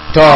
to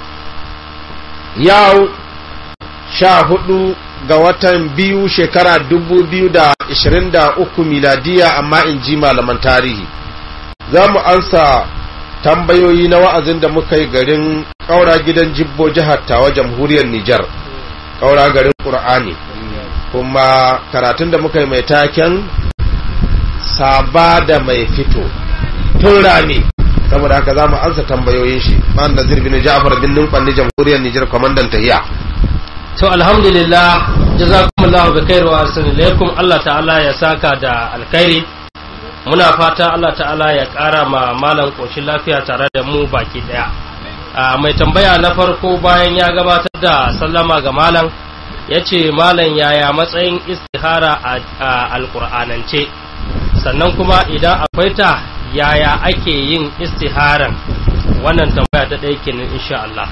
yau sha hudu ga watan biyu shekara dubu biyu da ishirin da uku miladiya amma in ji malaman tarihi za mu ansa tambayoyi na wa'azin da muka yi garin ƙaura gidan jibbo jihar tawa jamhuriyar Nijar ƙaura garin ƙur'ani kuma karatun da muka yi mai taken saba da mai fito tun rani saboda haka za mu ansa tambayoyin shi ma'an da zirbi na ja'afar bin numfanni jamhuriyar Nijar kwamandan tahiya to alhamdulillah jazakumullahu bi khair wa assalamu Allah ta'ala ya saka da alkhairi muna fata Allah ta'ala ya ƙara ma malam ƙoshin lafiya tare da mu baki ɗaya mai tambaya na farko bayan ya gabatar da sallama ga malam ya ce malam yaya matsayin istihara a alƙur'anance sannan kuma idan akwai ta yaya ake yin istiharan wannan tambaya ta ɗaya kenan insha Allah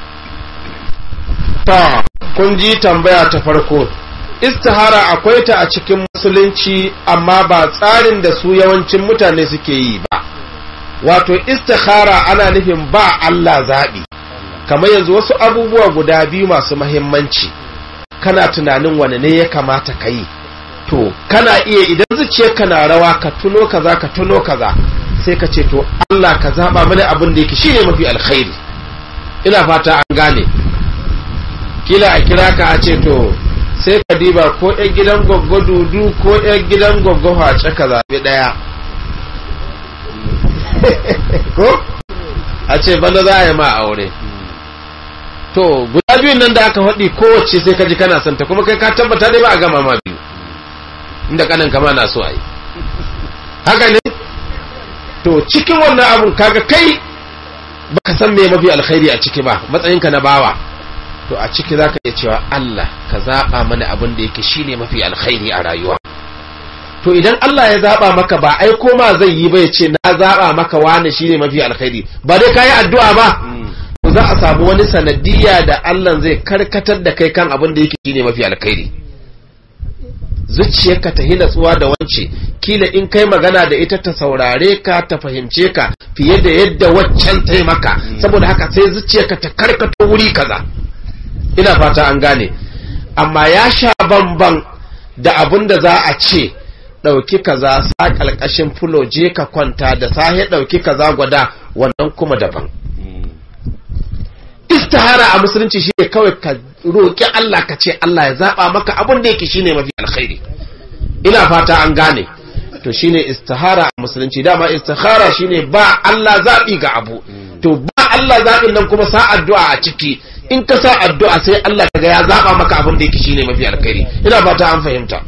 ta kun ji tambaya ta farko istihara akwai ta a cikin musulunci amma ba tsarin da su yawancin mutane suke yi ba wato istihara ana nufin ba Allah zaɓi kamar yanzu wasu abubuwa guda biyu masu mahimmanci kana tunanin wane ne ya kamata ka yi to kana iya idan zuciyarka na rawa ka tuno kaza ka tuno kaza sai ka ce to Allah ka zaɓa mana abin da yake shine mafi alkhairi ina fata an gane kila a kira ka a ce to sai ka diba ko ‘yan gidan gwaggo dudu ko ‘yan gidan gwaggo hace ka zaɓi ɗaya ko a ce bana za a yi ma aure to guda biyun nan da aka faɗi kowace sai ka ji kana santa kuma kai ka tabbata dai ba a gama ma biyu inda kanan kama na so a yi haka ne to cikin wannan abun kaga kai baka san me mafi alkhairi a ciki ba matsayinka na bawa to a ciki za ka iya cewa Allah ka zaɓa mana abin da yake shine mafi alkhairi a rayuwa to idan Allah ya zaɓa maka ba ai ma zai yi ba ya ce na zaɓa maka wani shine mafi alkhairi ba dai ka yi addu'a ba to za a samu wani sanadiyya da Allah zai karkatar da kai kan abin da yake shine mafi alkhairi zuciyarka ta hina tsuwa da wance kila in kai magana da ita ta saurare ka ta fahimce ka fiye da yadda waccan ta maka saboda haka sai zuciyarka ta karkato wuri kaza ina fata an gane amma ya sha bamban da abin da za a ce ɗauki kaza sa ƙalƙashin fulo je ka kwanta da sahe ɗauki kaza gwada wannan kuma daban istihara a musulunci shi ne kawai ka roƙi Allah ka ce Allah ya zaɓa maka abin da yake shine mafi alkhairi ina fata an gane to shine istihara a musulunci dama istihara shine ba Allah zaɓi ga abu to ba Allah zaɓin nan kuma sa addu'a a ciki in ka sa addu'a sai Allah kaga ya zaba maka abin da yake shine mafi alkhairi ina fata an fahimta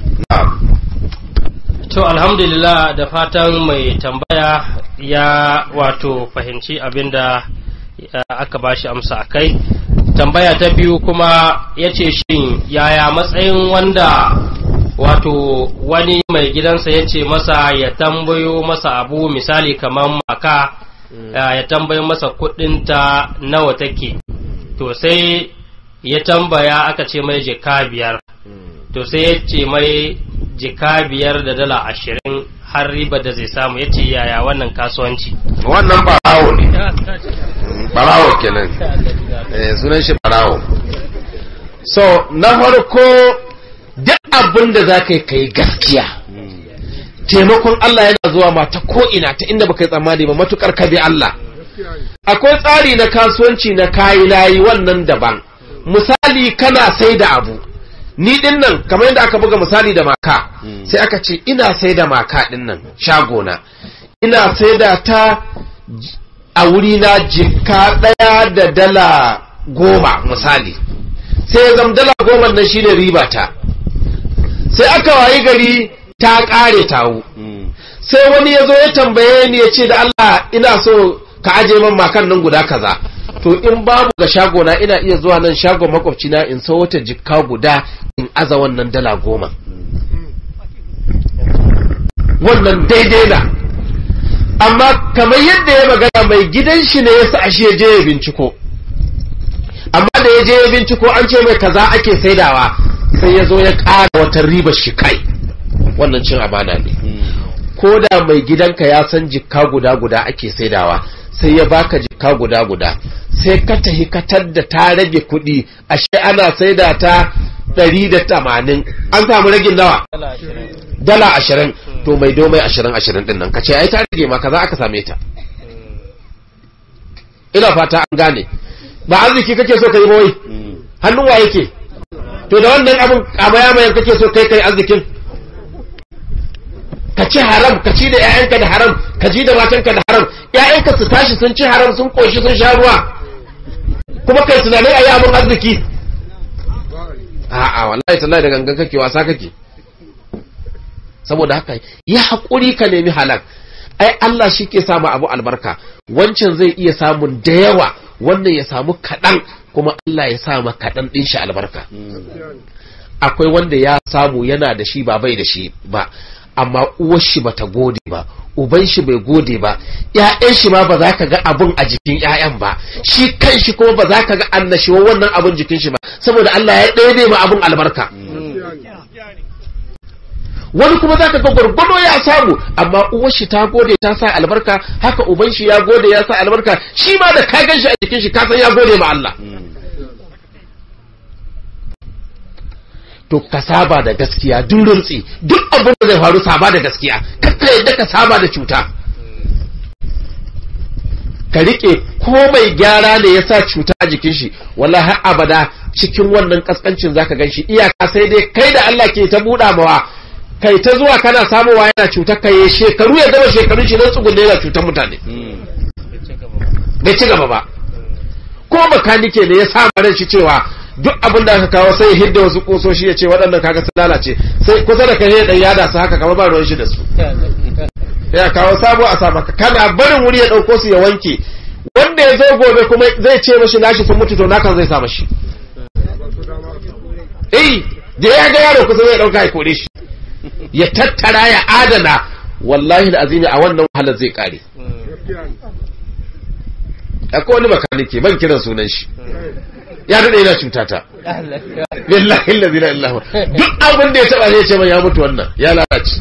to alhamdulillah da fatan mai tambaya ya wato fahimci abinda aka bashi amsa akai tambaya ta biyu kuma ya ce shin yaya matsayin wanda wato wani mai gidansa ya ce masa ya tambayo masa abu misali kamar maka ya tambayo masa kudinta nawa take to sai ya tambaya aka ce mai jika biyar to sai ya ce mai jika biyar da dala ashirin har riba da zai samu ya ce yaya wannan kasuwanci wannan barawo ne barawo kenan sunan shi barawo so na farko duk abin da za ka yi ka yi gaskiya taimakon Allah yana zuwa ma ta ko'ina ta inda baka yi tsammani ba matukar ka bi Allah akwai tsari na kasuwanci na kayi layi wannan daban misali kana sai da abu ni din nan kamar yadda aka buga misali da maka sai aka ce ina sai da maka din nan shagona ina sai da ta a wuri na jika ɗaya da dala goma misali sai zam dala goma nan shine riba ta sai aka wayi gari ta ƙare tawo sai wani ya zo ya tambaye ni ya ce da Allah ina so ka aje man makan nan guda kaza to in babu ga shagona ina iya zuwa nan shagon makwabcina in so wata jikka guda in aza wannan dala goma wannan daidai na amma kamar yadda ya magana mai gidan shi ne ya sa ashe ya je ya binciko amma da ya je ya binciko an ce mai kaza ake saidawa sai ya zo ya ƙara wata riba shi kai wannan cin amana ne ko da mai gidanka ya san jikka guda guda ake saidawa sai ya baka jikka guda guda sai ka tahi katar da ta rage kuɗi ashe ana saida ta ɗari da tamanin an samu ragin nawa dala ashirin to mai domai ashirin ashirin ɗin nan ka ce ai ta rage ma kaza aka same ta ina fata an gane ba arziki kake so ka yi mawai hannun wa yake to da wannan abin kamaya mayan kake so kai kai arzikin ka ci haram ka ci da 'ya'yanka da haram ka ji da matanka da haram 'ya'yanka su tashi sun ci haram sun koshi sun sha ruwa kuma kai tunanin a yi abin arziki a'a wallahi tallahi da gangan kake wasa kake saboda haka yi haƙuri ka nemi halak ai Allah shi ke samu abu albarka wancan zai iya samun da yawa wannan ya samu kaɗan kuma Allah ya sama kaɗan ɗin shi albarka akwai wanda ya samu yana da shi ba bai da shi ba amma uwar shi bata gode ba uban shi bai gode ba ƴaƴan shi ma ba za ka ga abun a jikin ƴaƴan ba shi kan shi kuma ba za ka ga annashiwa wannan abun jikin shi ba saboda Allah ya ɗaya ma abun albarka wani kuma za ka ga gwargwado ya samu amma uwar shi ta gode ta sa albarka haka uban shi ya gode ya sa albarka shi ma da ka gan shi a jikin shi ka san ya gode ma Allah to ka saba da gaskiya duk rintsi duk abin da zai faru saba da gaskiya kakka yadda ka saba da cuta ka rike ko mai gyara ne ya sa cuta a jikin shi wala har abada cikin wannan kaskancin zaka gan shi iyaka sai dai kai da Allah ke ta buɗa mawa kai ta zuwa kana samowa yana cutar kai shekaru ya gama shekarun shi don tsugunne yana cutar mutane bai ci gaba ba ko makanike ne ya samu ran shi cewa duk abin da aka kawo sai ya hidda wasu kusoshi ya ce waɗannan kaga sun lalace sai kusa da kai dan yada su haka kamar ba ruwan shi da su ya kawo sabo a samaka kana barin wuri ya ɗauko su ya wanke wanda ya zo gobe kuma zai ce mashi nashi sun mutu to naka zai sa mashi eh da ya ga yaro kusa zai ɗauka ya kore shi ya tattara ya adana wallahi da azimi a wannan wahalar zai kare akwai wani makanike ban kiran sunan shi ya daɗe yana cuta ta billahi allazi la ilaha duk abin da ya taba ne ce man ya mutu wannan ya lalace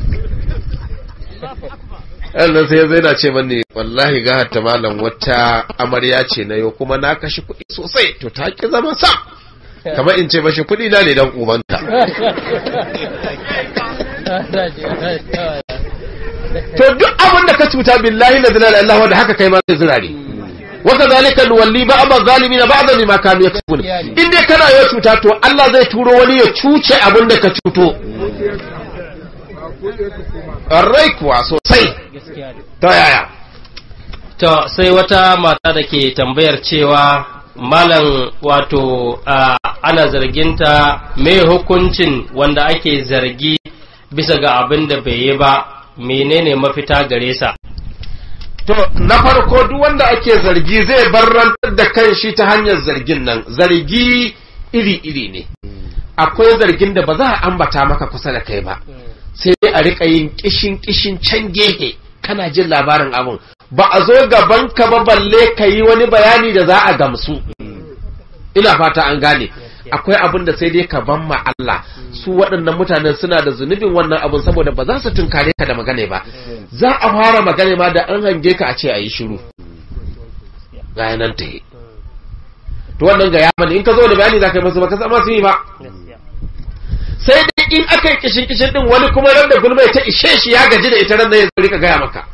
Allah sai zai na ce mani wallahi ga hatta malam wata amarya ce na yau kuma na kashi kuɗi sosai to ta ki zama sa kamar in ce mashi kuɗi na ne dan ubanta to duk abin da ka cuta billahi la ilaha illallah wanda haka kai ma zai zirare waka zalika nuwalli ba'd zalimin ba'd bima kanu yaksubun in dai kana yau cuta to Allah zai turo wani ya cuce abin da ka cuto rai kuwa sosai ta yaya to sai wata mata da ke tambayar cewa malam wato ana zarginta mai hukuncin wanda ake zargi bisa ga abin da bai yi ba menene mafita gare sa to na farko duk wanda ake zargi zai barrantar da kanshi ta hanyar zargin nan zargi iri-iri ne akwai zargin da ba za a ambata maka kusa da kai ba sai dai a rika yin kishin kishin can gehe kana jin labarin abun ba a zo gaban ka ba balle ka yi wani bayani da za a gamsu ina fata an gane akwai abin da sai dai ka ban ma Allah su waɗannan mutanen suna da zunubin wannan abin saboda ba za su tunkare ka da magana ba za a fara magana ma da an hange ka a ce a yi shiru ga nan ta yi to wannan ga yamani in ka zo da bayani za ka yi masu ba ka zama su yi ba sai dai in aka yi kishin kishin din wani kuma ran da gulma ta ishe shi ya gaji da ita ran da ya rika gaya maka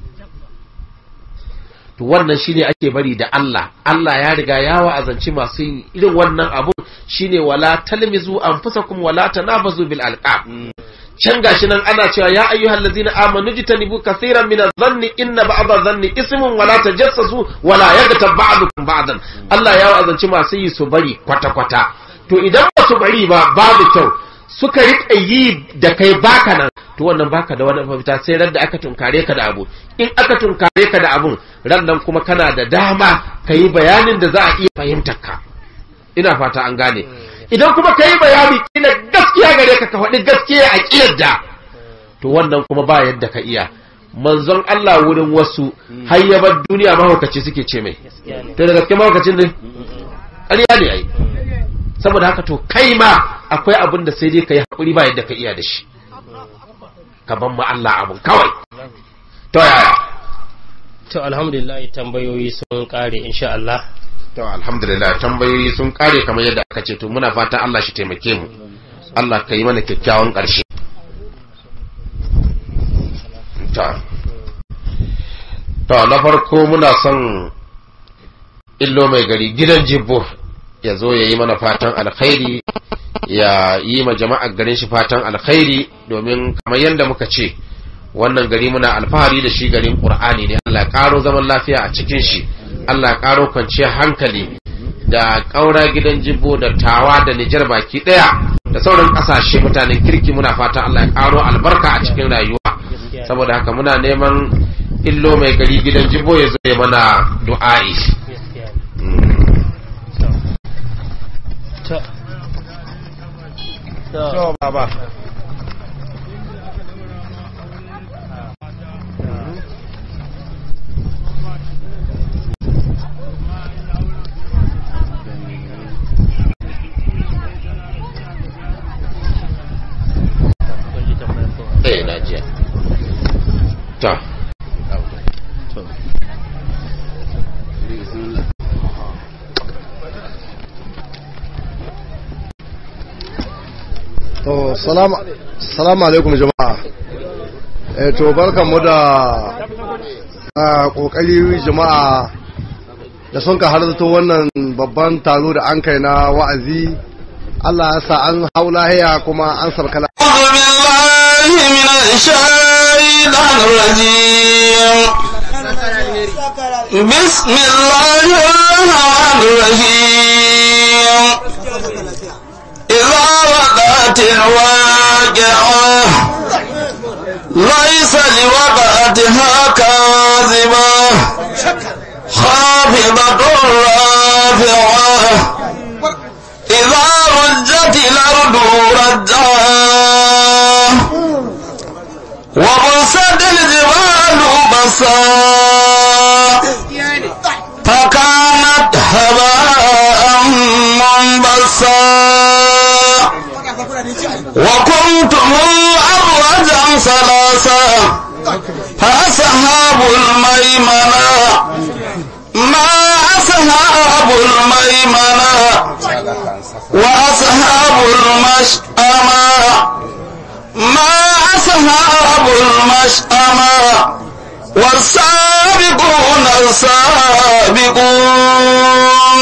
to wannan shine ake bari da Allah Allah ya riga ya wa'azanci masu yin irin wannan abun shine wala talmizu anfusakum wala tanabazu bil alqab can gashi nan ana cewa ya ayyuhal ladzina amanu jitanibu kaseeran min adh-dhanni inna ba'dha dhanni ismun wala tajassasu wala yaghtab ba'dukum ba'dan Allah ya wa'azanci masu yi su bari kwata kwata to idan ba su bari ba babu kyau suka riƙa yi da kai baka nan to wannan baka da wani mafita sai ran da aka tunkare ka da abu in aka tunkare ka da abun ran nan kuma kana da dama ka yi bayanin da za a iya fahimtar ka ina fata an gane idan kuma ka yi bayani kila gaskiya gare ka ka faɗi gaskiya a ƙiyarda to wannan kuma ba yadda ka iya manzon Allah wurin wasu har ya bar duniya mahaukaci suke ce mai to da gaske mahaukacin ne ƙarya ne ai saboda haka to kai ma akwai abin da sai dai ka yi haƙuri ba yadda ka iya da shi ka ban ma Allah abun kawai to yaya to alhamdulillah tambayoyi sun kare insha Allah to alhamdulillah tambayoyi sun kare kamar yadda aka ce to muna fata Allah shi taimake mu Allah ka yi mana kyakkyawan ƙarshe ta to na farko muna son illo mai gari gidan jibbo ya zo ya yi mana fatan alkhairi ya yi ma jama'ar garin shi fatan alkhairi domin kamar yadda muka ce wannan gari muna alfahari da shi garin qur'ani ne Allah ya karo zaman lafiya a cikin shi Allah ya karo kwanciyar hankali da ƙaura gidan jibbo da tawa da Nijar baki ɗaya da sauran ƙasashe mutanen kirki muna fatan Allah ya karo albarka a cikin rayuwa saboda haka muna neman illo mai gari gidan jibbo ya zo ya mana du'a'i to baba eh na jiya ta to salamu salamu alaikum jama'a eh to barkanmu da a kokari jama'a da sun ka halarta wannan babban taro da an kai na wa'azi Allah ya sa an hau lahiya kuma an sarka lahiya أعوذ بالله من الشيطان الرجيم بسم الله الرحمن الرحيم إذا وقعت الواقعة ليس لوقعتها كاذبة خافضة رافعة إذا رجت الأرض رجا وبست الجبال بسا فكانت هباء منبسا وكنتم أرجا ثلاثا فأصحاب الميمنة ما أصحاب الميمنة وأصحاب المشأمة ما أصحاب المشأمة والسابقون السابقون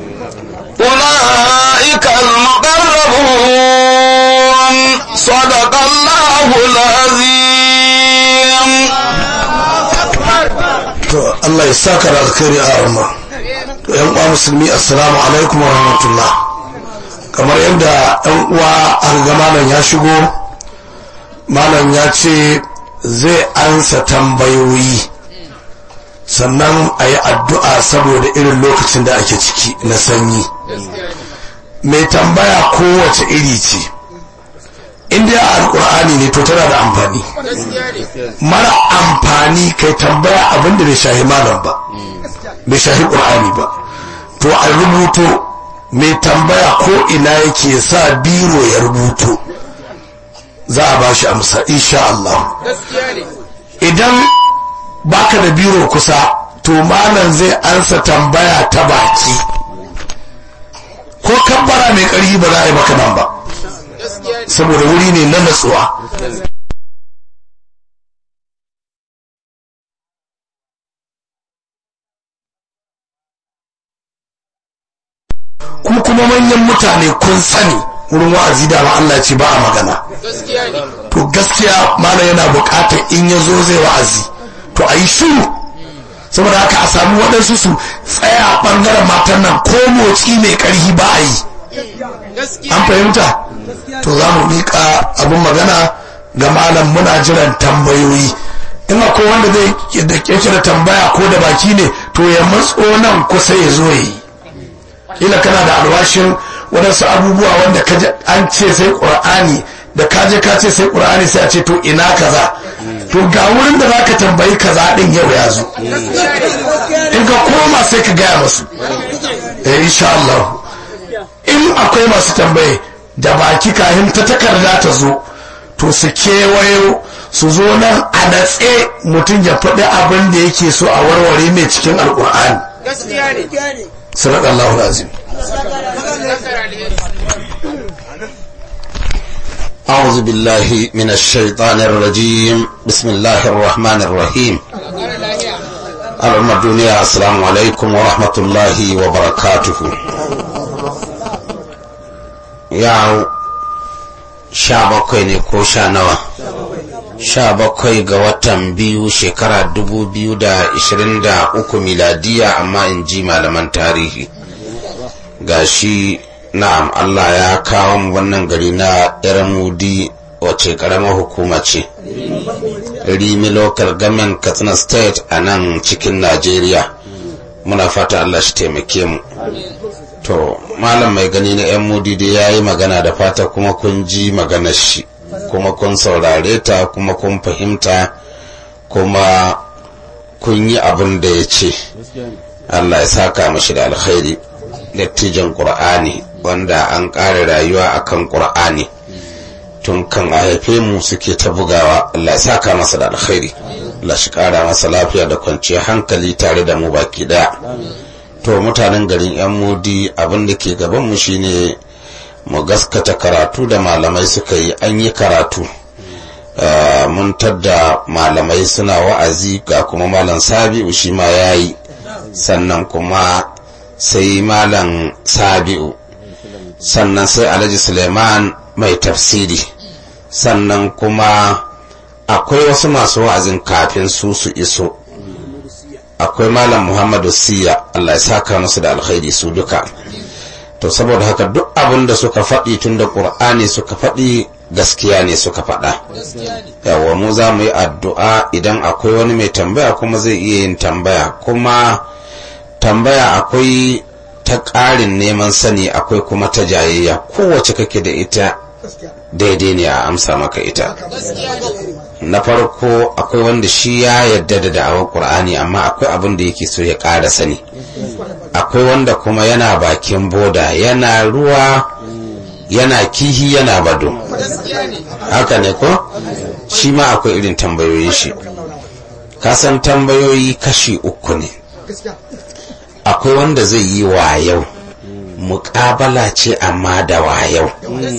أولئك المقربون صدق الله العظيم to Allah ya saka da alkhairi a rama to yan uwa musulmi assalamu alaikum wa rahmatullah kamar yadda yan uwa an ga malam ya shigo malam ya ce zai ansa tambayoyi sannan a yi addu'a saboda irin lokacin da ake ciki na sanyi mai tambaya kowace iri ce inda ya alkur'ani ne to tana da amfani mara amfani kai tambaya abinda bai shahi malam ba bai shahi ƙur'ani ba to a rubuto mai tambaya ko ina yake sa biro ya rubuto za a bashi amsa insha Allah idan baka da biro kusa to malam zai ansa tambaya ta baki ko kabbara mai ƙarfi ba za a yi maka nan ba saboda wuri ne na natsuwa ku kuma manyan mutane kun sani wurin wa'azi da ma Allah ce ba a magana to gaskiya mana yana bukatar in ya zo zai wa'azi to a yi shiru saboda haka a samu waɗansu su tsaya a ɓangaren matan nan ko motsi mai ƙarfi ba a yi an fahimta to za mu miƙa abin magana ga malam muna jiran tambayoyi in akwai wanda zai da yake da tambaya ko da baki ne to ya matso nan kusa ya zo yi kila kana da alwashin waɗansu abubuwa wanda an ce sai ƙur'ani da kaje ka ce sai ƙur'ani sai a ce to ina kaza to ga wurin da zaka tambayi kaza din yau ya zo in ka koma sai ka gaya masu eh insha Allah in akwai masu tambaye da baki kahin ta takarda ta zo to su kewayo su zo nan a natse mutum ya faɗi abin da yake so a warware mai cikin alƙur'ani sadaqallahu alazim أعوذ بالله من الشيطان الرجيم بسم الله الرحمن الرحيم الأمة الدنيا السلام عليكم ورحمة الله وبركاته يا sha bakwai ne ko sha nawa sha bakwai ga watan biyu shekara dubu biyu da ishirin da uku miladiya amma in ji malaman tarihi ga shi na'am Allah ya kawo mu wannan gari na Yaramudi wace karamar hukuma ce Rimi local government Katsina state a nan cikin Najeriya muna fata Allah shi taimake mu to malam mai gani na yan mudi da ya yi magana da fata kuma kun ji maganar shi kuma kun saurare ta kuma kun fahimta kuma kun yi abin da ya ce Allah ya saka mashi da alkhairi dattijan ƙur'ani wanda an ƙara rayuwa akan ƙur'ani tun kan a haife mu suke ta bugawa Allah ya saka masa da alkhairi Allah shi ƙara masa lafiya da kwanciyar hankali tare da mu baki ɗaya to mutanen garin yan mudi abin da ke gaban mu shine mu gaskata karatu da malamai suka yi an yi karatu mun tadda malamai suna wa'azi ga kuma malam sabi'u shi ma ya yi sannan kuma sai malam sabi'u sannan sai alhaji suleiman mai tafsiri sannan kuma akwai wasu masu wa'azin kafin su su iso akwai malam muhammadu siya allah ya saka musu da alkhairi su duka to saboda haka duk abin da suka faɗi tun da ƙur'ani suka faɗi gaskiya ne suka faɗa yawa mu za mu yi addu'a idan akwai wani mai tambaya kuma zai iya yin tambaya kuma tambaya akwai ta ƙarin neman sani akwai kuma ta jayayya kowace kake da ita daidai ne a amsa maka ita na farko akwai wanda shi ya yadda da da'awar ƙur'ani amma akwai abin da yake so ya ƙara sani akwai wanda kuma yana bakin boda yana ruwa yana kihi yana bado haka ne ko shi ma akwai irin tambayoyin shi kasan tambayoyi kashi uku ne akwai wanda zai yi wayau muƙabala ce amma da wayau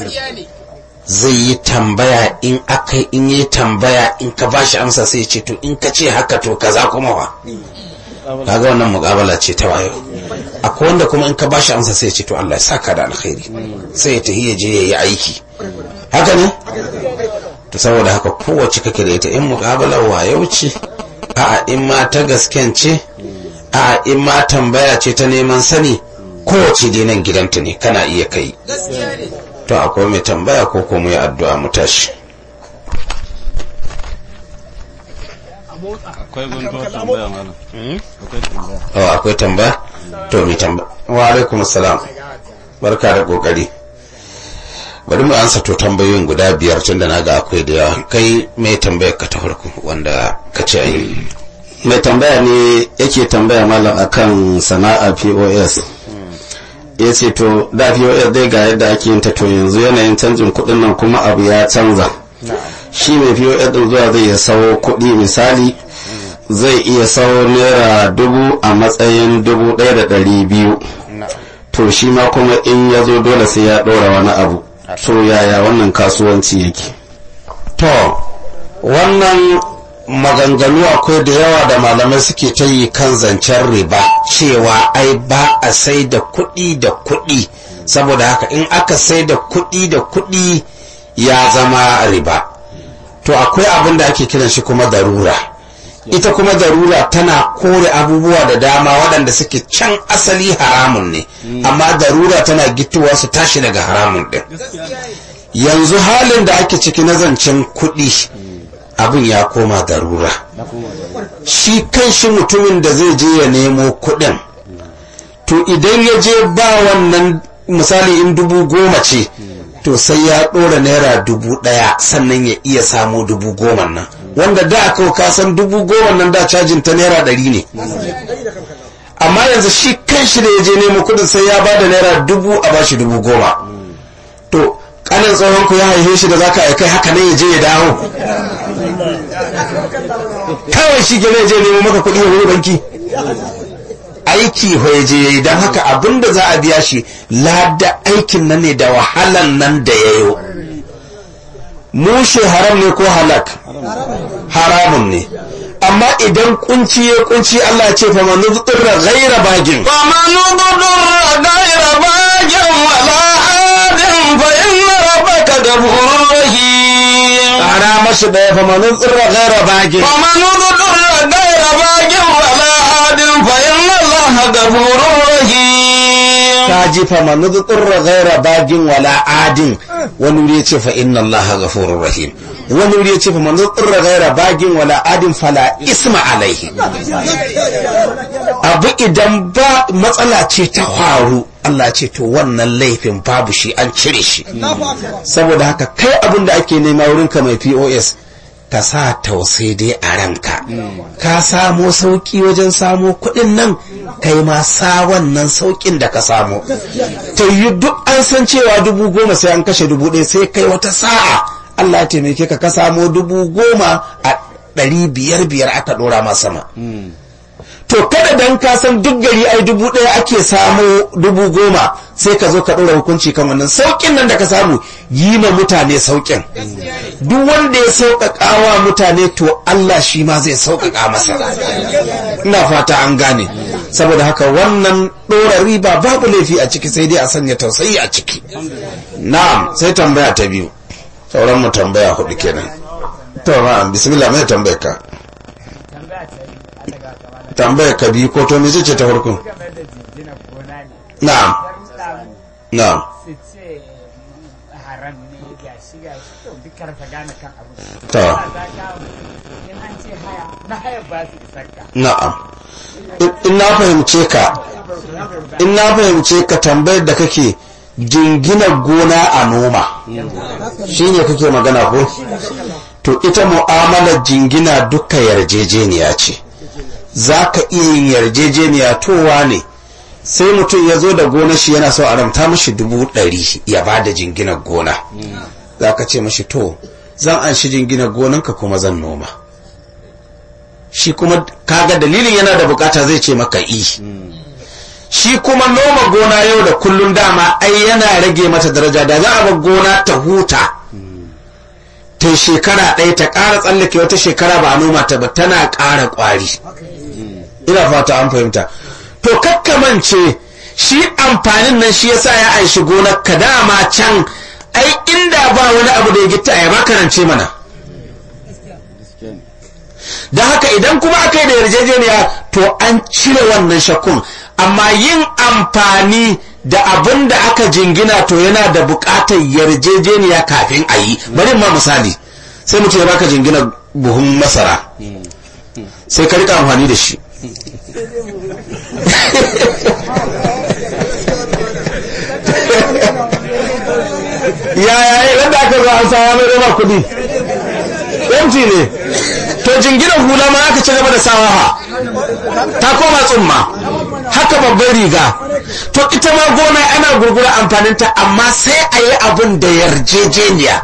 zai yi tambaya in aka in yi tambaya in ka bashi amsa sai ce to in ka ce haka to kaza kuma wa kaga wannan muƙabala ce ta wayo akwai wanda kuma in ka bashi amsa sai ce to Allah ya saka da alkhairi sai ya tafi ya je ya yi aiki haka ne to saboda haka kowace kake da ita in muƙabala wayo ce a'a in ma ta gasken ce a'a in ma tambaya ce ta neman sani kowace dai nan gidanta ne kana iya kai to akwai mai tambaya ko kuma yi addu'a mu tashi akwai guntuwar tambaya malam akwai tambaya oh akwai tambaya to mai tambaya wa alaikum salam barka da kokari bari mu ansa to tambayoyin guda biyar tun da naga akwai da yawa kai mai tambayar ka ta farko wanda ka ce ayi mai tambaya ne yake tambaya malam akan sana'a pos ya ce to da pos dai ga yadda ake yin ta to yanzu yanayin canjin kuɗin nan kuma abu ya canza shi mai pos din zuwa zai iya sawo kuɗi misali zai iya sawo naira dubu a matsayin dubu ɗaya da ɗari biyu to shi ma kuma in ya zo dole sai ya ɗora wani abu to yaya wannan kasuwanci yake to wannan maganganu akwai da yawa da malamai suke ta yi kan zancen riba cewa ai ba a sai da kuɗi da kuɗi saboda haka in aka sai da kuɗi da kuɗi ya zama riba to akwai abin da ake kiran shi kuma darura ita kuma darura tana kore abubuwa da dama waɗanda suke can asali haramun ne amma darura tana gittowa su tashi daga haramun ɗin yanzu halin da ake ciki na zancen kuɗi abin ya koma darura shi kan shi mutumin da zai je ya nemo kuɗin to idan ya je ba wannan misali in dubu goma ce to sai ya ɗora naira dubu ɗaya sannan ya iya samu dubu goma nan wanda da aka kasan dubu goma nan da cajin ta naira ɗari ne amma yanzu shi kan shi da ya je nemo kuɗin sai ya ba da naira dubu a bashi dubu goma to kanin tsohon ku ya haife shi da zaka aikai haka ne ya je ya dawo kawai shi gane je nemo maka kuɗi ya wuri banki aiki je yayi don haka abinda za a biya shi lada aikin nan ne da wahalan nan da ya yi mushe haram ne ko halak haramun ne amma idan kunci ya kunci Allah ya ce fa man nudurra ghaira bagin فمن ضر غير باج ولا عاد فإن ربك غفور رحيم ƙara mashi ɗaya fa man nudurra ghaira bagin فمن ضر غير باج ولا عاد فإن الله غفور رحيم ka ji fa man nudurra ghaira bagin wala adin wani wuri ya ce fa inna Allah ghafurur rahim wani wuri ya ce fa man nudurra ghaira bagin wala adin fala isma alaihi abu idan ba matsala ce ta faru Allah ce to wannan laifin babu shi an cire shi saboda haka kai abin da ake nema wurinka mai POS ka sa tausai dai a ranka ka samo sauki wajen samo kuɗin nan kai ma sa wannan saukin da ka samo ta yi duk an san cewa dubu goma sai an kashe dubu ɗaya sai kai wata sa'a Allah ya taimake ka ka samo dubu goma a ɗari biyar biyar aka ɗora ma sama to kada dan ka san duk gari ai dubu ɗaya ake samu dubu goma sai ka zo ka ɗora hukunci kan wannan sauƙin nan da ka samu yi ma mutane sauƙin duk wanda ya sauƙaƙa wa mutane to Allah shi ma zai sauƙaƙa masa ina fata an gane saboda haka wannan ɗora riba babu laifi a ciki sai dai a sanya tausayi a ciki na'am sai tambaya ta biyu sauran mu tambaya hudu kenan to na'am bismillah mai tambayar ka tambayar ka biyu ko to me ce ta farko na'am na'am su ce haram ne ga shi ga shi to duk karfa gane kan abu To. Ba za ka in an ce haya na haya ba su isar ka na'am In- in na fahimce ka in na fahimce ka tambayar da kake jingina gona a noma shine kake magana ko to ita mu'amalar jingina duka yarjejeniya ce za ka iya yin yarjejeniya towa ne sai mutum ya zo da gona shi yana so a ramta mashi dubu ɗari ya ba da jinginar gona za ka ce mashi to zan an shi jinginar gonanka kuma zan noma shi kuma kaga dalilin yana da bukata zai ce maka i shi kuma noma gona yau da kullun dama ai yana rage mata daraja da za a bar gona ta huta ta shekara ɗaya ta ƙara tsallake wata shekara ba a noma ta ba tana ƙara ƙwari ina fata an fahimta to kakkamance shi amfanin nan shi yasa ya aishi gonar ka dama can ai inda ba wani abu da ya gitta ya baka rance mana da haka idan kuma aka yi da yarjejeniya to an cire wannan shakkun amma yin amfani da abin da aka jingina to yana da buƙatar yarjejeniya kafin a yi bari ma misali sai mutum ya baka jingina buhun masara sai ka rika amfani da shi yaya yadda aka zo an sawa mai roma kudi yanci ne to jinginan hula ma aka ci gaba da sawa ha ta koma tsumma haka babban riga to ita ma gona ana gurgura amfaninta amma sai a yi abin da yarjejeniya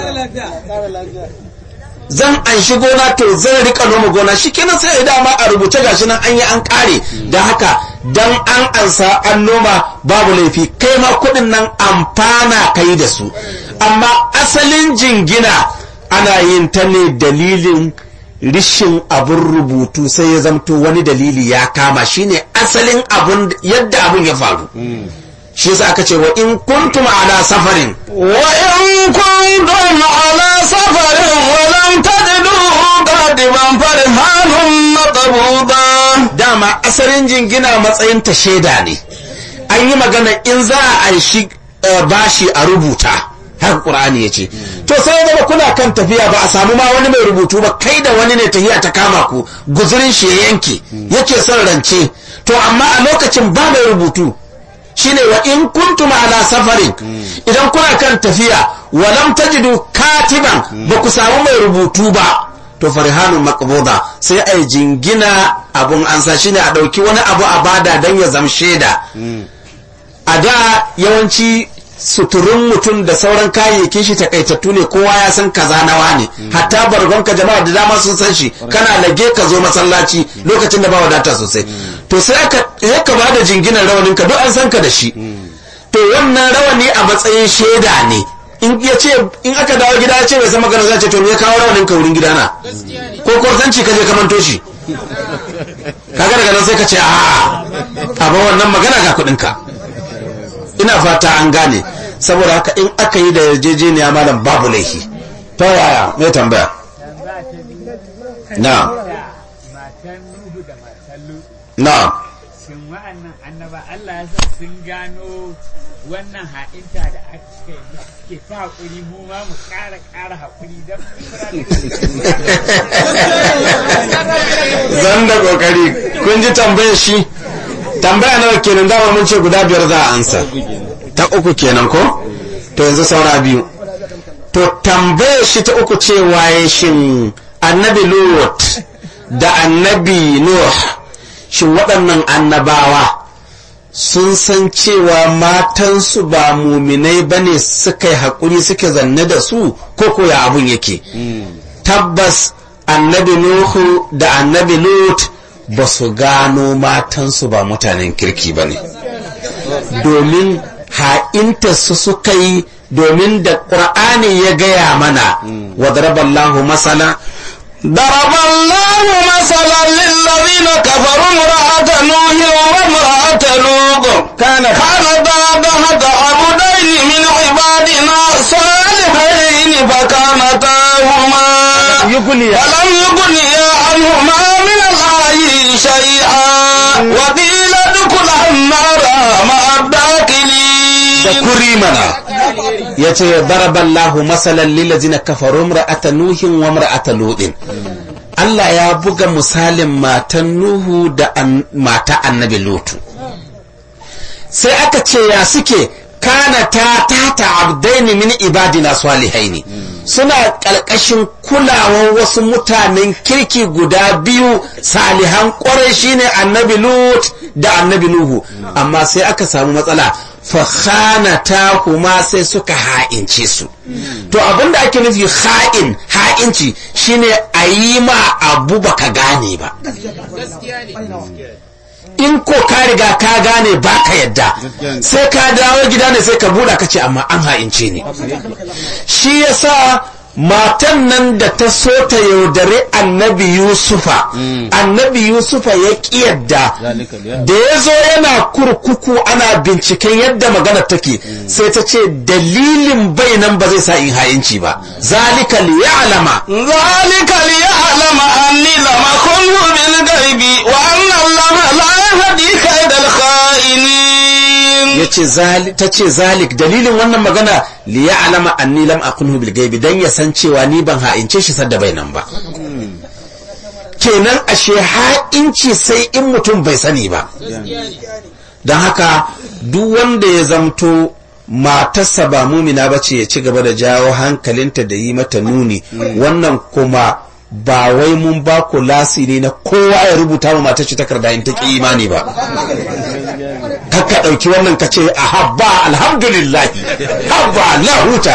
zan an shi gona to zan rika noma gona shi kenan sai ya dama a rubuce gashi nan an yi an kare da haka dan an ansa an noma babu laifi kai ma kudin nan amfana kai da su amma asalin jingina ana yin ta ne dalilin rishin abin rubutu sai ya zamto wani dalili ya kama shine asalin abun yadda abun ya faru shi yasa aka ce wa in kuntum ala safarin وإن كنتم على سفر ولم تجدوا قادما فرهان مقبوضا dama asalin jingina matsayin ta shaida ne an yi magana in za a aishi eh, bashi a rubuta haka qur'ani ya ce to sai ya zama kuna kan tafiya ba a samu ma wani mai rubutu ba kai da wani ne tafiya ta kama ku guzurin shi ya yanke yake son rance to amma a lokacin ba mai rubutu shine wa in kuntum ala safarin idan kuna kan tafiya walam tajidu katiban ba ku samu mai rubutu ba to farhanun maqbuda sai ai jingina abun ansa shine a dauki wani abu a bada dan ya zam shaida a da yawanci suturun mutum da sauran kayayyakin shi takaitattu ne kowa ya san kaza nawa ne hatta bargonka jama'a da dama sun san shi kana lage ka zo masallaci lokacin da ba wadata sosai to sai aka ya ka ba da jinginar rawanin ka duk an san ka da shi to wannan rawani a matsayin shaida ne in ya ce in aka dawo gida ya ce bai san magana zai ce to me ya kawo rawanin ka wurin gidana ko kwartanci ka je ka manto shi kaga daga nan sai ka ce a a ba wannan magana ga kuɗin ka ina fata an gane saboda haka in aka yi da yarjejeniya malam babu laifi ta yaya mai tambaya na matan Nuhu da matan Lutu na shin wa'annan annaba Allah ya sa sun gano wannan ha'inta da aka yi suke ta haƙuri mu ma mu ƙara ƙara haƙuri don zan da kokari kun ji tambayar shi tambaya nawa kenan dama mun ce guda biyar za a ansa ta uku kenan ko to yanzu saura biyu to tambayar shi ta uku ce waye shin annabi lut da annabi nuh shin waɗannan annabawa sun san cewa matansu ba muminai bane suka yi haƙuri suke zanne da su ko ko ya abun yake tabbas annabi Nuhu da annabi Lut ba su gano matansu ba mutanen kirki ba ne domin ha'inta su suka yi domin da ƙur'ani ya gaya mana wa daraballahu masala ضرب الله مثلا للذين كفروا امرأة نوح وامرأة لوط كان كانتا تحت عبدين من عبادنا صالحين فكانتاهما يغني ولم يغنيا عنهما من الله شيئا وقيل ادخلا النار مع الداخلين da kuri mana ya ce daraballahu masalan lillazina kafaru imra'ata nuhin wa imra'ata lutin Allah ya buga misalin matan Nuhu da an- mata annabi Lutu sai aka ce ya suke kana ta tata abdaini min ibadina salihaini suna ƙarƙashin kulawar wasu mutanen kirki guda biyu salihan ƙwarai shine annabi Lut da annabi Nuhu amma sai aka samu matsala fakhanata kuma sai suka ha'ince su to abinda ake nufi ha'in ha'inci shine a yi ma abu baka gane ba in ko ka riga ka gane ba ka yadda sai ka dawo gida ne sai ka buɗa ka ce amma an ha'ince ni shi yasa matan nan da ta so ta yaudare annabi yusufa annabi yusufa ya ƙi yadda da ya zo yana kurkuku ana binciken yadda magana take sai ta ce dalilin bai nan ba zai sa in ha'inci ba zalika liya'lama ذلك ليعلم أني لم أخنه بالغيب وأن الله لا يهدي كيد الخائنين yace ta ce zalik dalilin wannan magana li ya'lama anni lam akunhu bil gaibi dan ya san cewa ni ban ha'ince shi sadda bai nan ba kenan ashe ha'inci sai in mutum bai sani ba don haka duk wanda ya zamto matarsa ba mumina ba ce ya ci gaba da jawo hankalinta da yi mata nuni wannan kuma ba wai mun ba ku lasiri na kowa ya rubuta ma matar shi takarda in ta ki imani ba kakka ɗauki wannan ka ce a habba alhamdulillah habba la huta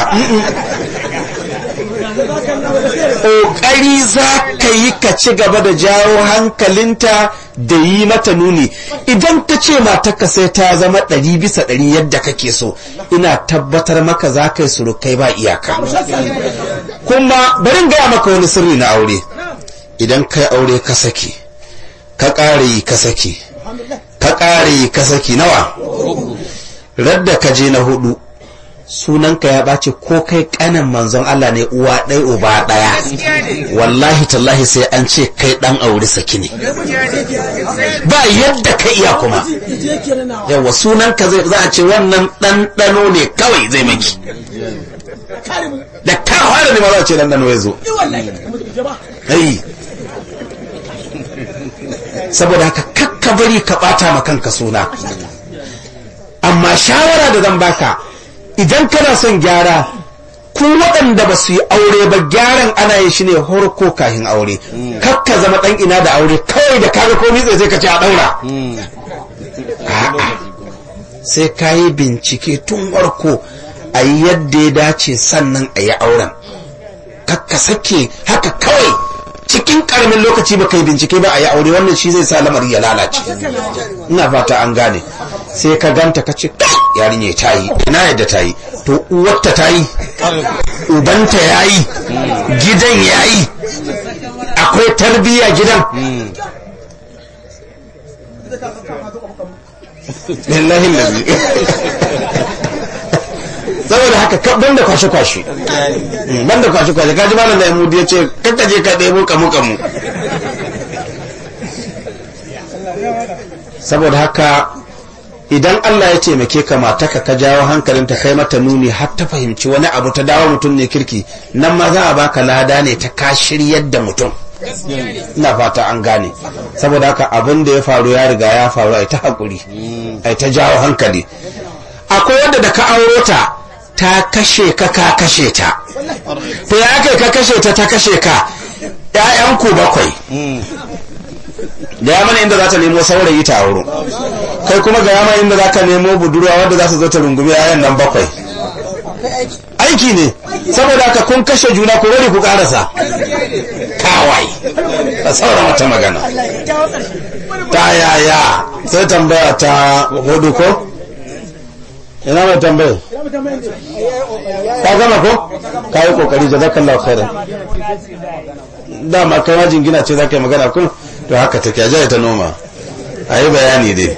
ƙoƙari za ka yi ka ci gaba da jawo hankalinta da yi mata nuni idan ta ce matarka sai ta zama ɗari bisa ɗari yadda kake so ina tabbatar maka za ka yi surukai ba iyaka kuma bari gaya maka wani sirri na aure idan kai aure ka sake ka ƙare yi ka sake ka ƙare yi ka saki nawa radda ka je na hudu sunanka ya ɓace ko kai ƙanin manzon Allah ne uwa ɗai uba ɗaya wallahi tallahi sai an ce kai ɗan aure saki ne ba yadda ka iya kuma yawa sunanka zai za a ce wannan ɗanɗano ne kawai zai maki da ka fara ne ma za a ce ɗanɗano ya zo ai saboda haka kakka bari ka ɓata ma kanka suna amma shawara da zan baka idan kana son gyara ku waɗanda ba su yi aure ba gyaran ana yin shi ne horko kahin aure kakka zama ɗan ina da aure kawai da kaga komai zai sai ka ce a ɗaura a'a sai ka yi bincike tun warko a yi yadda ya dace sannan a yi auren kakka sake haka kawai cikin karamin lokaci ba kai bincike ba a yi aure wannan shi zai sa lamari ya lalace ina fata an gane sai ka ganta ka ce yarinya ta yi ina yadda ta yi to uwarta ta yi ubanta ya yi gidan ya yi akwai tarbiyya gidan lillahi lazi saboda haka ka banda kwashe kwashe banda kwashe kwashe kaji malam da yamudi ya ce kakka je ka ɗebo kamu kamu saboda haka idan Allah ya taimake ka mataka ka jawo hankalinta kai mata nuni har ta fahimci wani abu ta dawo mutum ne kirki nan ma za a baka lada ne ta ka shiryar da mutum ina fata an gane saboda haka abin da ya faru ya riga ya faru ai ta hakuri ai ta jawo hankali akwai wanda da ka auro ta ta kashe ka ka kashe ta to ya kai ka kashe ta ta kashe ka ƴaƴanku bakwai da ya mana inda za ta nemo saurayi ta auro kai kuma ga yama inda za ka nemo budurwa wadda za su zo ta rungumi yayan nan bakwai aiki ne saboda haka kun kashe juna ku bari ku karasa kawai a sauran wata magana ta yaya sai tambaya ta hudu ko ina mai tambaya ka gama ko ka yi kokari jazakallahu khairan dama kai ma jingina ce za ka yi magana kun to haka take a ta noma a yi bayani dai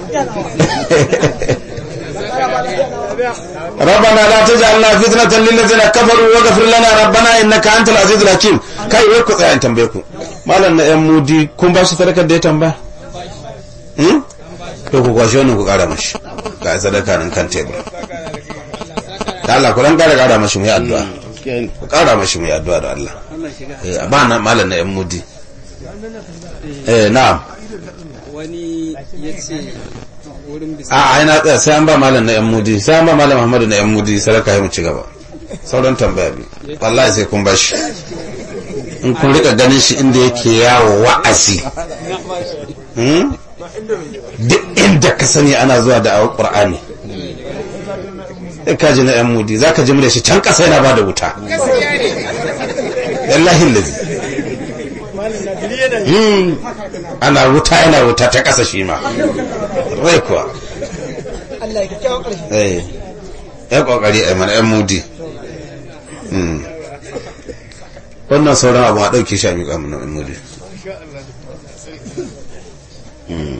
ربنا لا تجعلنا فتنة للذين كفروا واغفر لنا ربنا انك انت العزيز الحكيم kai wai ku tsaya in tambaye ku malam na yan mudi kun ba shi sadakar da ya tambaya hmm to ku kwashe wannan ku kara mashi ga sadaka nan kan tebur da Allah ku dan kara kara mashi mu yi addu'a ku kara mashi mu yi addu'a da Allah eh ba na malam na yan mudi eh na'am wani ya ce wurin bisa a ai na tsaya sai an ba malam na yan mudi sai an ba malam Muhammadu na yan mudi sadaka ya mu ci gaba sauran tambaya bi wallahi sai kun bashi in kun rika ganin shi inda yake yawo wa'azi hmm? duk inda ka sani ana zuwa da awon qur'ani sai ka ji na yan mudi za ka ji mu da shi can kasa yana ba da wuta wallahi lazi hmm. ana wuta yana wuta ta kasa shi ma rai kuwa eh ya kokari a mana yan mudi Hmm. wannan sauran abu a ɗauke shi a miƙa mana yan mudi Hmm.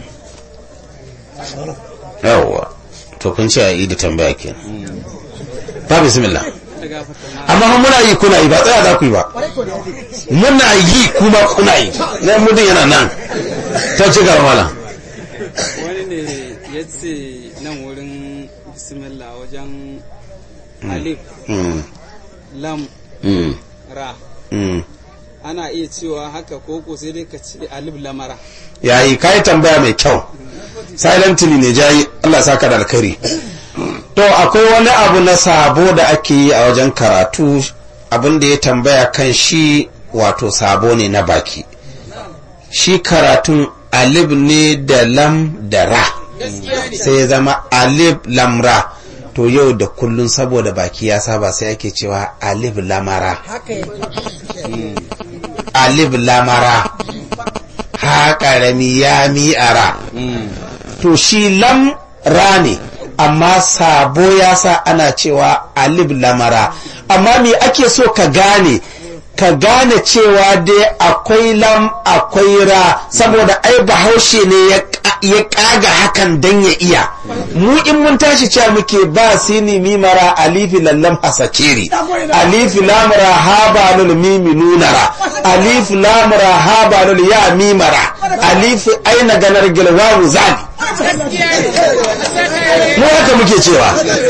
yawwa to kun ce a yi da tambaya ke ba bismillah amma fa muna yi kuna yi ba tsaya za ku yi ba muna yi kuma kuna yi na mudin yana nan ta ci gaba malam wani ne ya ce nan wurin bismillah wajen alif Hmm. lam Hmm. ra Hmm. ana iya cewa haka koko sai dai ka ce alif lamara yayi kai tambaya mai kyau silently ne jayi Allah saka da alkhairi to akwai wani abu na sabo da ake yi a wajen karatu abin da ya tambaya kan shi wato sabo ne na baki shi karatun alif ne da lam da ra sai ya zama alif lam ra to yau da kullun saboda baki ya saba sai ake cewa alif lamara alif lamara ha ƙarami ya mi'ara to shi lam ra ne amma sabo ya sa ana cewa alif lamara amma me ake so ka gane ka gane cewa dai akwai lam akwai ra saboda ai bahaushe ne ya ka- ya kaga hakan dan ya iya mu in mun tashi cewa muke ba sini mimara alifi lallam hasakiri alifi lamara habalul mimi nunara alifi lamara habalul ya mimara alifi aina ganar gilwawu zali mu haka muke cewa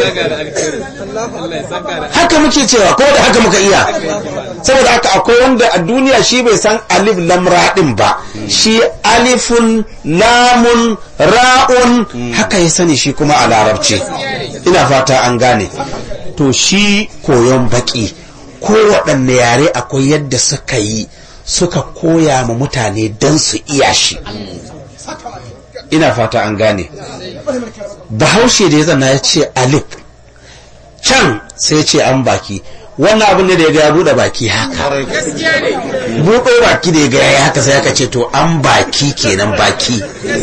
haka muke cewa ko da haka muka iya saboda haka akwai wanda a duniya shi bai san alif lamra din ba shi alifun lamun ra'un haka ya sani shi kuma a larabci ina fata an gane to shi koyon baki ko waɗanne yare akwai yadda suka yi suka koya ma mutane don su iya shi ina fata an gane bahaushe da ya zana ya ce alif can sai ce an baki wannan abin ne da ya ga ya buɗe baki haka buɗe baki da ya ga ya yi haka sai aka ce to an baki kenan baki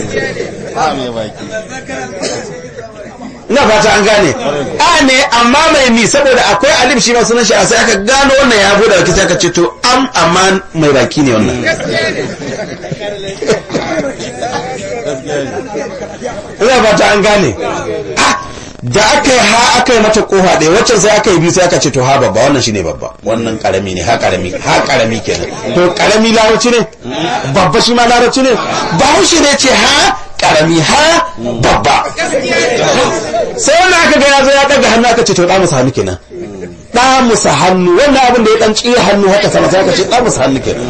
ina fata an gane a ne amma mai mi saboda akwai alif shi ma sunan shi a sai aka gano wannan ya buɗe baki sai aka ce to am amma mai baki ne wannan ina fata an gane Ah, da aka yi ha aka yi mata kofa ɗaya waccan sai aka yi biyu sai aka ce to ha babba wannan shine babba wannan karami ne ha karami ha karami kenan to karami larabci ne babba shi ma larabci ne bahaushe ne ce ha karami ha babba sai wannan aka ga ya zo ya daga hannu aka ce to da musa hannu kenan da musa hannu wannan abin da ya dan tsira hannu haka sama sai aka ce da musa hannu kenan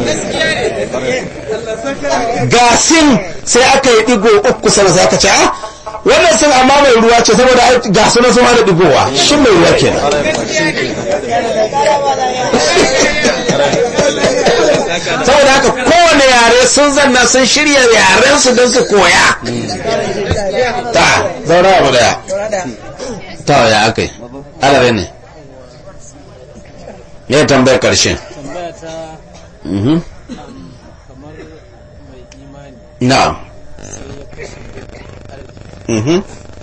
gasin sai aka yi digo uku sama sai aka ce ah wannan sun amma mai ruwa ce saboda ai ga sunan sun hada digowa shi mai ruwa kenan saboda haka kowane yare sun zanna sun shirya yaren su don su koya ta zaura abu daya ta ya aka yi alarai ne ya tambayar karshe tambaya ta Mhm. kamar mai imani na'am Mhm.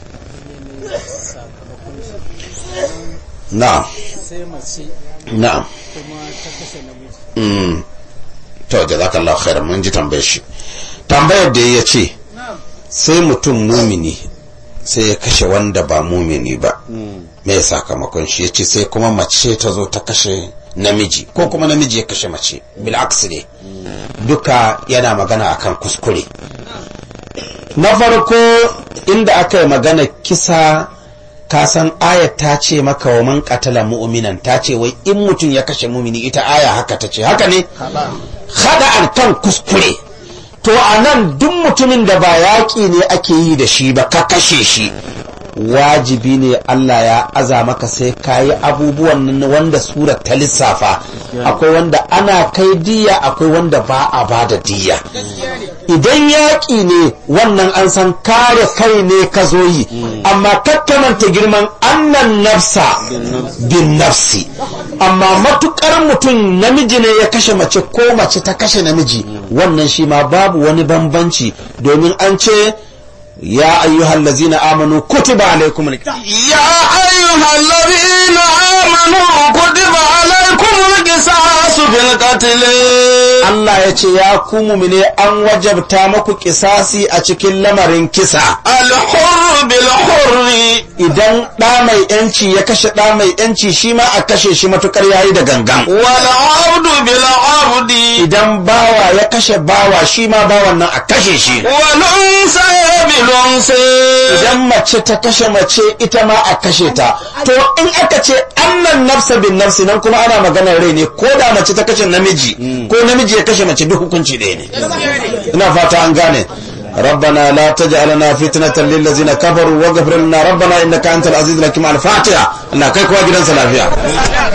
sakamakon shi na'am sai mace na'am kuma ta kashe namiji Mm. to jazakallahu khairan mun ji tambayar shi tambayar da ya ce sai mutum mumini sai ya kashe wanda ba mumini ba me sakamakon shi ya ce sai kuma mace ta zo ta kashe namiji ko kuma namiji ya kashe mace bil'aks ne duka yana magana akan kuskure na farko inda aka yi magana kisa kasan ayat ta ce maka wa man qatala mu'minan ta ce wai in mutum ya kashe mumini ita aya haka ta ce haka ne hada an kan kuskure to a nan duk mutumin da ba yaƙi ne ake yi da shi ba ka kashe shi wajibi ne Allah ya aza maka sai ka yi abubuwan nan wanda sura ta lissafa akwai wanda ana kai diya akwai wanda ba a ba da diya idan yaƙi ne wannan an san kare kai ne ka zo yi amma kakkamanta girman annan nafsa bin nafsi amma matukar mutum namiji ne ya kashe mace ko mace ta kashe namiji wannan shi ma babu wani bambanci domin an ce ya ayyuhal lazina amanu kutiba alaikum يا أيها الذين آمنوا كتب عليكم القصاص في القتل Allah ya ce ya ku mumine an wajabta maku kisasi a cikin lamarin kisa الحر بالحر idan ɗa mai yanci ya kashe ɗa mai yanci shi ma a kashe shi matukar yayi da gangan والعبد بالعبد idan bawa ya kashe bawa shi ma bawan nan a kashe shi والأنثى بالأنثى idan mace ta kashe mace ita ma a kashe ta to in aka ce annan nafsa bin nafsi nan kuma ana maganar rai ne ko da mace ta kashe namiji ko namiji ya kashe mace duk hukunci ɗaya ne ina fata an gane ربنا لا تجعلنا فتنة للذين كفروا واغفر لنا ربنا إنك أنت العزيز الحكيم الفاتحة الله كيف واجد سلافيا